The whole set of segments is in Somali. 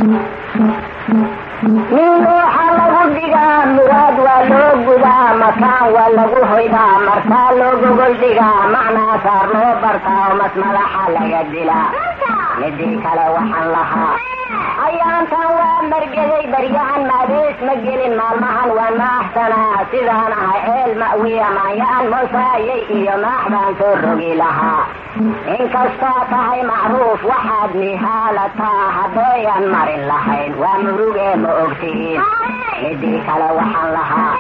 nin ruuxa lagu dhigaa muraad waa loo gudaa makaan waa lagu hoydaa markaa loo gogol dhigaa macnaa saar loo bartaa oo mas madaxa laga dilaa midii kale waxaan lahaa ayaantan waa margeday baryahan maadees ma gelin maalmahan waa maaxsanaa sidaan ahay ceel ma'wiya maanyaan mosaayay iyo maax baan soo rogi lahaa inkastaa tahay macruuf waxaad mihaalataa haddayan marin lahayn waa murugee ma ogtihiin midii kale waxaan lahaa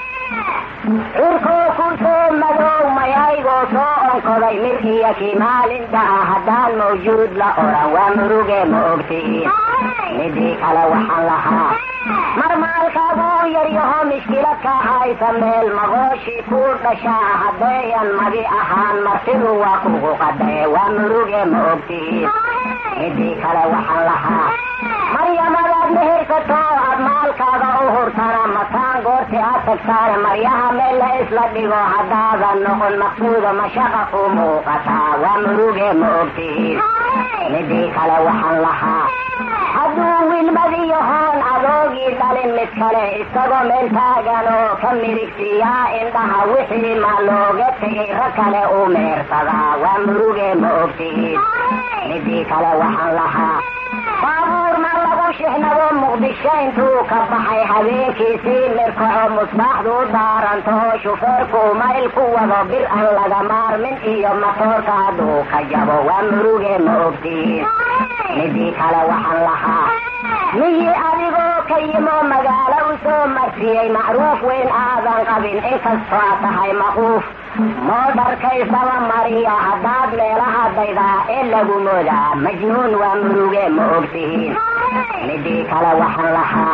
cirkoo ku soo madow mayaygoo soo onkoday mir iyo kii maalinta ah haddaan mawjuud la odhan waa murugee ma ogtihiin midii kale waxaan lahaa marmaalkaabuu yaryaho mishkilad ka haysa meel maqooshii kuu dhashaa haddayan magi ahaan martidu waa kugu qadaye waa murugee ma ogtihiin midii kale waxaan lahaa maryamadaad mehersato aad maalkaaga u hurtana mataan goorti aad tagtaane maryaha meel la isla dhigo haddaadan noqon maqsuuda mashaqa ku muuqataa waa murugee ma ogtihiin midii kale waxaan lahaa hadduu wilmadiyahoon adoogii dhalin mid kale isagoo meel taagan oo ka midigsiiyaa indhaha wixii ma looga tegay rag kale u meersadaa waa murugee ma ogtihiin midii kale waxaan lahaa baabuur ma lagu shixnado muqdisho intuu ka baxay habeenkiisii mirkaco musbaaxdu u daaranto shufeerku mayl ku wado bir aan laga maarmin iyo matoorka hadduu ka jabo waa murugee ma ogtihiin midii kale waxaan lahaa miyi adigoo ka yimo magaalo u soo marsiyey macruuf weyn aadan qabin inkastoo aad tahay maquuf moodharkaysaba mariya haddaad meelaha daydaa ee lagu moodaa majnuun waa murugee ma ogtihiin midii kale waxaan lahaa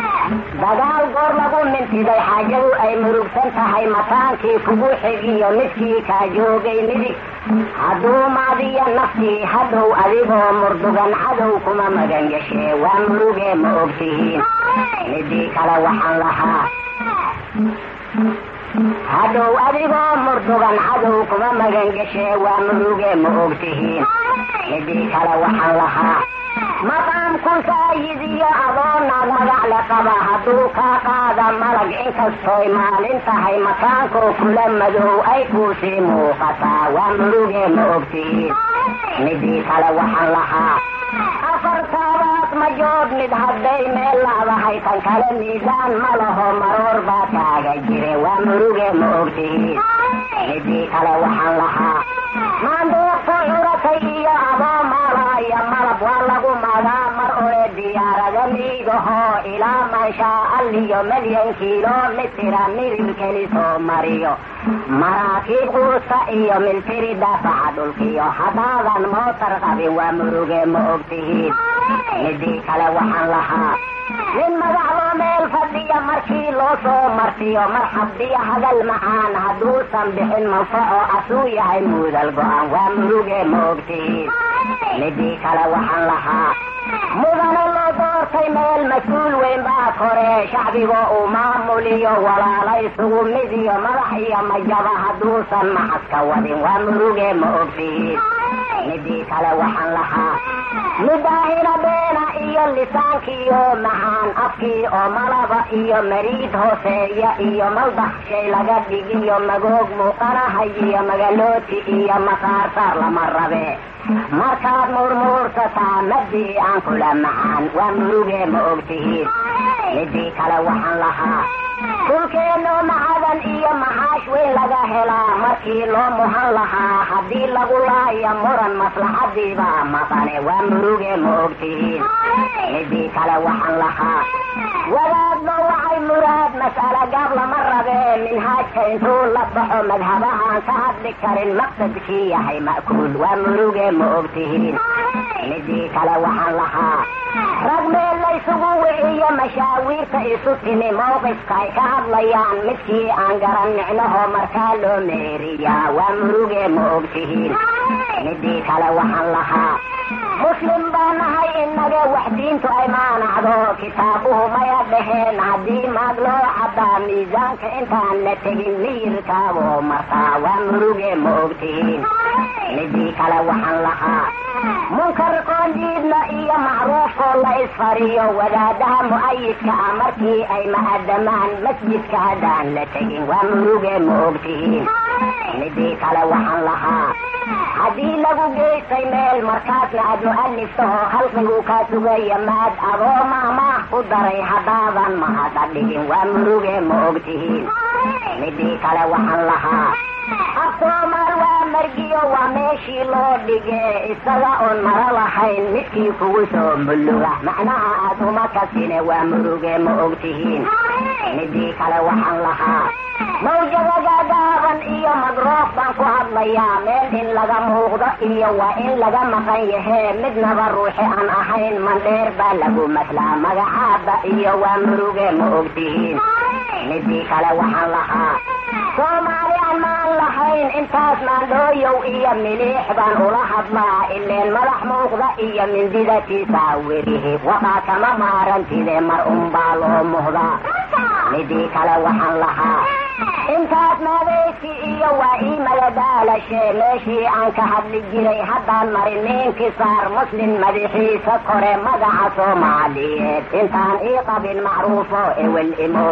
dagaal goor lagu mintiday xaajadu ay murugsan tahay mataankii kugu xigiyo midkii kaa joogay midig hadduu maadiya naftii hadhow adigoo murdugan cadow kuma magan gashee waa murugee ma ogtihiin midii kale waxaan lahaa hadhow adigoo murdugan cadow kuma magan gashee waa murugee ma ogtihiin midii kale waxaan lahaa maqaamku saayidiyo adoo naag magac le qaba hadduu kaa qaada malag inkastooy maalin tahay makaankoo kula madow ay kuusii muuqataa waa murugee ma ogtihiin midii kale waxaan lahaa afartaabaad majood mid hadday meel laadahay tan kale miisaan ma laho maroor baa taaga jire waa murugee ma ogtihiin midii kale waxaan lahaa maandeeqta curatay iyo adoo maalaaya malab waa lagu magaa mar ore diyaarada miigahoo ilaa manshaa alliyo milyan kilomitira midil keli soo mariyo maraakiib quusa iyo miltiri daafaca dhulkiyo haddaadan mootar qabin waa murugee ma ogtihiin midii kale waxaan lahaa nin madaxdoo meel fadhiya markii loo soo martiyo marxabdiyo hadal macaan hadduusan bixin manfaco asuu yahay muudal go-an waa murugee ma ogtihiin midii kale waxaan lahaa mudane loo doortay meel mas-uul weyn baa koree shacbigoo uu maamuliyo walaala isugu mid iyo madax iyo majaba hadduusan macaska wadin waa murugee ma ogtihiin midii kale waxaan lahaa midaahina beena iyo lisaankiiyo macaan afkii oo malaba iyo mariid hooseeya iyo maldax shay laga dhigiyo magoog muuqanahay iyo magalooti iyo maqaarsaar lama rabe markaad murmuursataa madii aan kula macaan waa murugee ma ogtihiin midii kale waxaan lahaa dhulkeennoo macadan iyo maxaash weyn laga helaa markii loo muhan lahaa haddii lagu laaya muran maslaxadiibaa maqane waa murugee ma ogtihiin midii kale waxaan lahaa wadaadba waxay muraad mas'ale gaab lama rabee minhaajka intuu la baxo madhabahaan ka hadli karin maqsadkii yahay ma'kuul waa murugee ma ogtihiin midii kale waxaan lahaa rag meel laysugu wiciyo mashaawiirta isu timi mowqifka ay ka hadlayaan midkii aan garan micnaho markaa loo meeriyaa waa murugee ma ogtihiin midii kale waxaan lahaa muslim baa nahay inaga wax diintu ay maanacdo kitaabuhu maya dhaheen haddii maag loo caddaa miisaanka intaan la tegin miyirkaaboo martaa waa murugee ma ogtihiin midii kale waxaan lahaa munkar qoondiidna iyo macruufkoo la isfariyo wadaadaha mu'ayidka ah markii ay ma'adamaan masjidka haddaan la tegin waa murugee ma ogtihiin midii kale waxaan lahaa haddii lagu geystay meel markaasna aad mu'aliftaho khalqigu kaa sugaya maad adoo maamaah ku daray haddaadan mahada dhigin waa murugee ma ogtihiin midii kale waxaan lahaa af soomaal waa margiyo waa meeshii loo dhige isaga oon mara lahayn midkii kugu soo mulluga macnaha aad uma kasine waa murugee ma ogtihiin midii kale waxaan lahaa mawjadaga gaaban iyo madroof baan ku hadlayaa meel in laga muuqdo iyo waa in laga maqan yahee midnaba ruuxi aan ahayn mandheer baa lagu maslaa magacaaba iyo waa murugee ma ogtihiin midii kale waxaan lahaa soomaali aan maan lahayn intaas maandhooyow iyo miliix baan ula hadlaa ileen madax muuqda iyo mindidatiisa werihi waqaa kama maarantide mar unbaa loo muhdaa midii kale waxaan lahaa intaas maadaysi iyo waa ii maladaalashe meeshii aan ka hadli jiray haddaan marin ninkii saar muslin madaxiisa kore magaca soomaaliyeed intaan ii qabin macruufo ewel imo